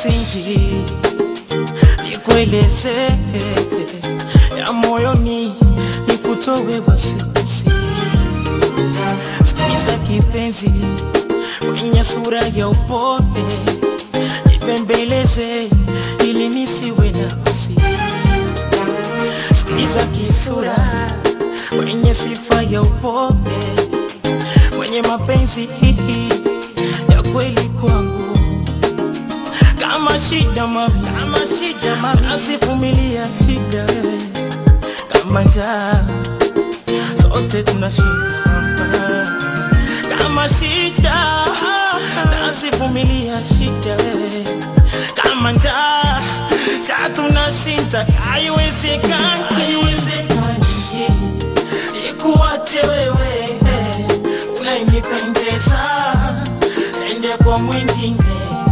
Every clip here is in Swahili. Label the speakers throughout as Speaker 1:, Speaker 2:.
Speaker 1: msingi nikueleze ya moyoni nikutowe wasiwasi. Sikiza kipenzi, kwenye sura ya upole nibembeleze ili nisiwe na wasi. Sikiza kisura, kwenye sifa ya upole, mwenye mapenzi ya kweli kwangu kama shida mami, kama shida mami, nasivumilia shida wewe, kama njaa sote tunashinda hapa, kama shida nasivumilia shida wewe, kama njaa cha tunashinda, haiwezekani, haiwezekani ikuache wewe, unayenipendeza ende kwa mwingine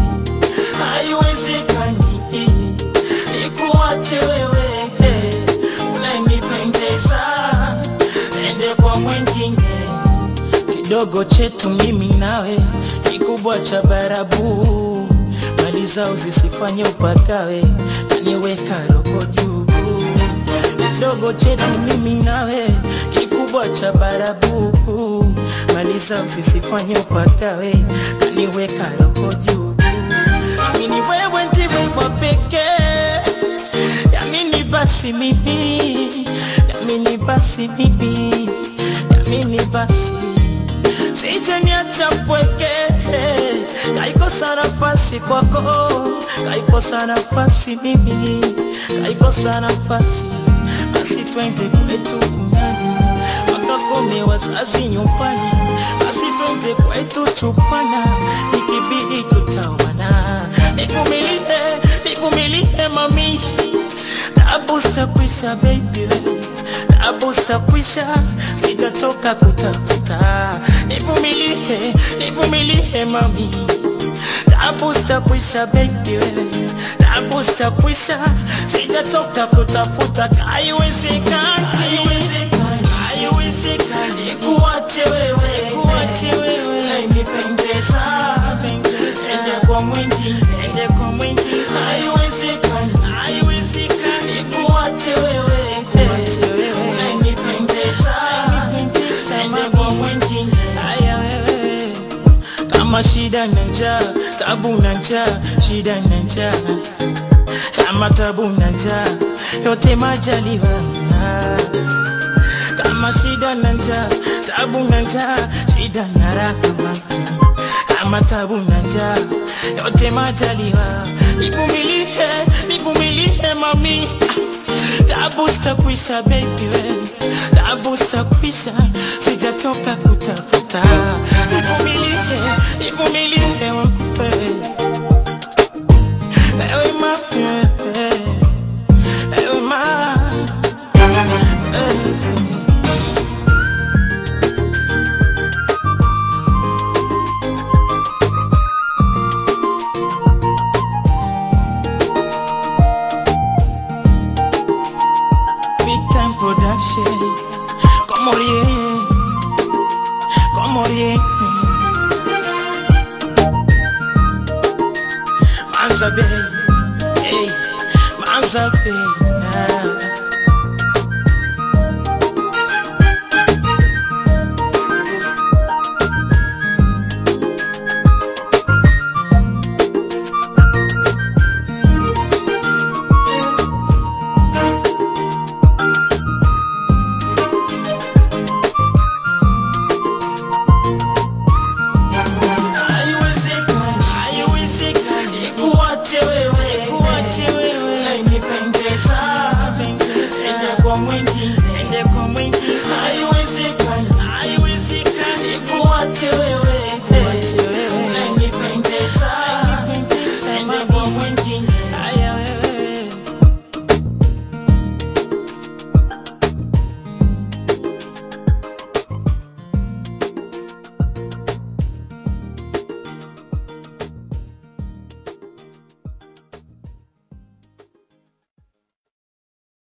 Speaker 1: haiwezekani ikuache wewe unanipendeza ende kwa mwingine kidogo chetu mimi nawe kikubwa cha barabu mali zao zisifanye upakawe naniweka roho juu kidogo chetu mimi nawe kikubwa cha barabu mali zao zisifanye upakawe naniweka roho juu Amini wewe ndiwe wa pekee, yamini basi mimi, yamini basi mimi, yamini basi sije niacha mpweke, kaikosa nafasi kwako, kaikosa nafasi mimi, kaikosa nafasi, basi twende kwetu kunyani wakakome wazazi nyumbani, basi twende kwetu chupana, ikibidi tutawana. Nivumilie, nivumilie mami, tabu zitakwisha baby, tabu zitakwisha, sitatoka kutafuta. Nivumilie, nivumilie mami, tabu zitakwisha baby, tabu zitakwisha, sitatoka kutafuta. Haiwezekani, haiwezekani, haiwezekani, ikuache wewe, ikuache wewe, unanipendeza, ende kwa mwingine, ende kwa mwingine, haiwezekani, haiwezekani, ikuache wewe, ikuache wewe, unanipendeza, ende kwa mwingine, haya wewe kama shida na njaa, tabu na njaa, shida na njaa, kama tabu na njaa, yote majaliwa kama shida na njaa, tabu na njaa, shida na rahama, kama tabu na njaa, yote majaliwa. Nivumilie, nivumilie mami, tabu zitakwisha baby wewe, tabu zitakwisha, sijatoka kutafuta. Nivumilie, nivumilie wewe, wewe mami, wewe, wewe mami. Big time production. Comorie. Comorie. Manza Bay. Hey. Manza Bay. Ah. Haiwezekani, haiwezekani, ikuache wewe, ikuache wewe, unanipendeza, ende kwa mwingine, ende kwa mwingine, haiwezekani, haiwezekani, ikuache wewe